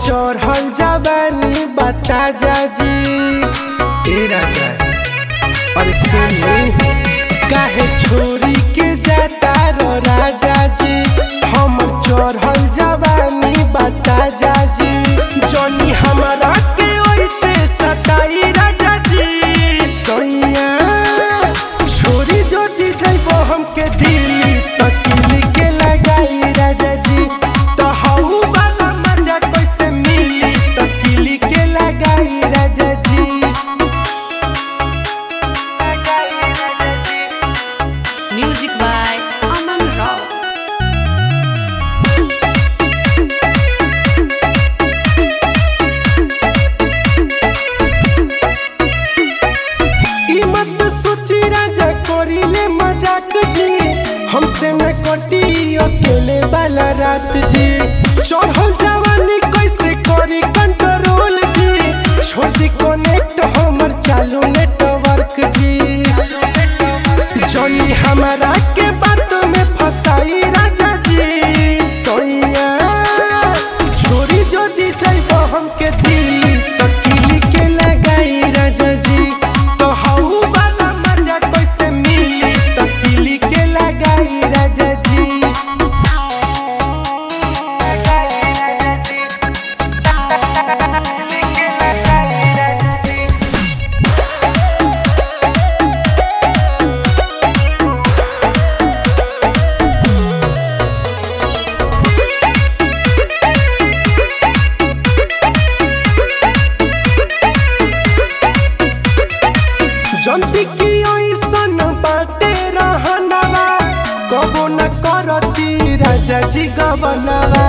चढ़ल जवानी बता जाजी ए राजा अरे सुनी काहे छोरी के जाता रो राजा जी हमर चढ़ल जवानी बता जाजी जनी हमरा के ओइसे सताई राजा जी सैया छोरी जोटी जइबो हमके दिल्ली तकिली के लगाई राजा जी तो हऊ वाला मजा कैसे मिली तकिली के लगाई राजा जी Music by Aman Rao. ई मत सोची राजा कोरिले मजाक जी हमसे न कटी अकेले वाला रात जी चढ़ल जवानी कैसे करी कंट्रोल जी छोटी कनेक्ट हमर चालू नेटवर्क जी जनी हमारा के बात में फसाई राजा जी सोइया छोरी जोड़ी जाइबो हमके दिल्ली तो किली के लगाई राजा जी तो हऊ वाला मजा कैसे मिली तो किली के लगाई राजा जी जंती की ओइसन बाटे रहनवा कबो न करती राजा जी गवनवा